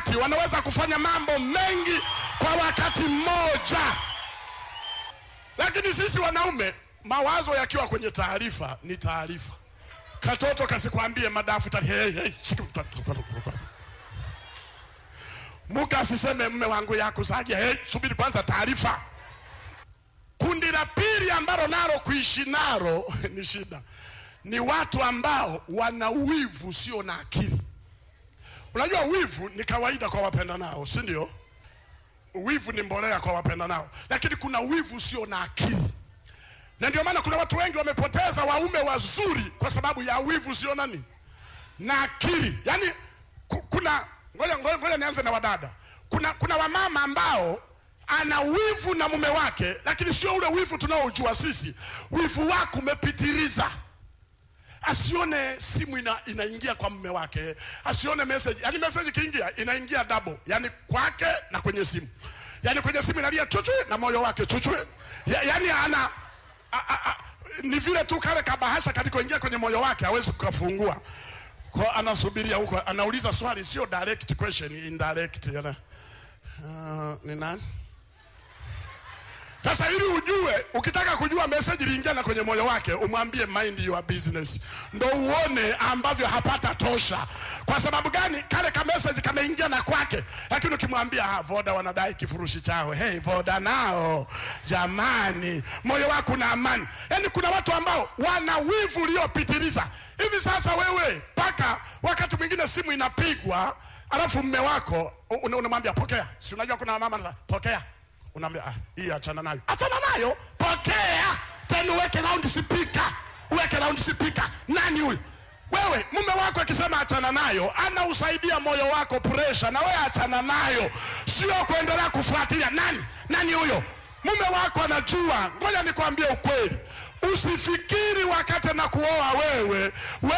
wakati wanaweza kufanya mambo mengi kwa wakati mmoja, lakini sisi wanaume mawazo yakiwa kwenye taarifa ni taarifa. Katoto kasikwambie madafu tani, hey, hey, muka asiseme mme wangu yakusagia, hey, subiri kwanza taarifa. Kundi la pili ambalo nalo kuishi nalo ni shida, ni watu ambao wana wivu sio na akili. Unajua wivu ni kawaida kwa wapenda nao, si ndio? Wivu ni mbolea kwa wapenda nao, lakini kuna wivu sio na akili, na ndio maana kuna watu wengi wamepoteza waume wazuri kwa sababu ya wivu sio nani na akili. Yani kuna ngoja, ngoja, ngoja nianze na wadada. Kuna, kuna wamama ambao ana wivu na mume wake, lakini sio ule wivu tunaojua sisi. Wivu wako umepitiliza asione simu ina, inaingia kwa mume wake, asione message. Yani message kiingia inaingia double, yani kwake na kwenye simu, yani kwenye simu inalia chuchu na moyo wake chuchu, ya, yani ana a, a, a, ni vile tu kale kabahasha kalikoingia kwenye moyo wake hawezi kukafungua, kwa anasubiria huko, anauliza swali, sio direct question, indirect yana uh, ni nani sasa ili ujue, ukitaka kujua message iliingia na kwenye moyo wake, umwambie mind your business, ndo uone ambavyo hapata tosha. Kwa sababu gani? Kale ka message kameingia na kwake, lakini ukimwambia ah, Voda wanadai kifurushi chao, hey Voda nao jamani, moyo wako na amani. Yani kuna watu ambao wana wivu uliopitiliza hivi. Sasa wewe mpaka wakati mwingine simu inapigwa, alafu mme wako unamwambia pokea, si unajua kuna mama pokea unaambia ah, hii achana nayo, achana nayo, pokea tena, uweke round speaker, uweke round speaker. Nani huyu? Wewe mume wako akisema achana nayo, anausaidia moyo wako pressure, na wewe achana nayo, sio kuendelea kufuatilia. Nani nani huyo? Mume wako anajua. Ngoja nikwambie ukweli, usifikiri wakati na kuoa wewe,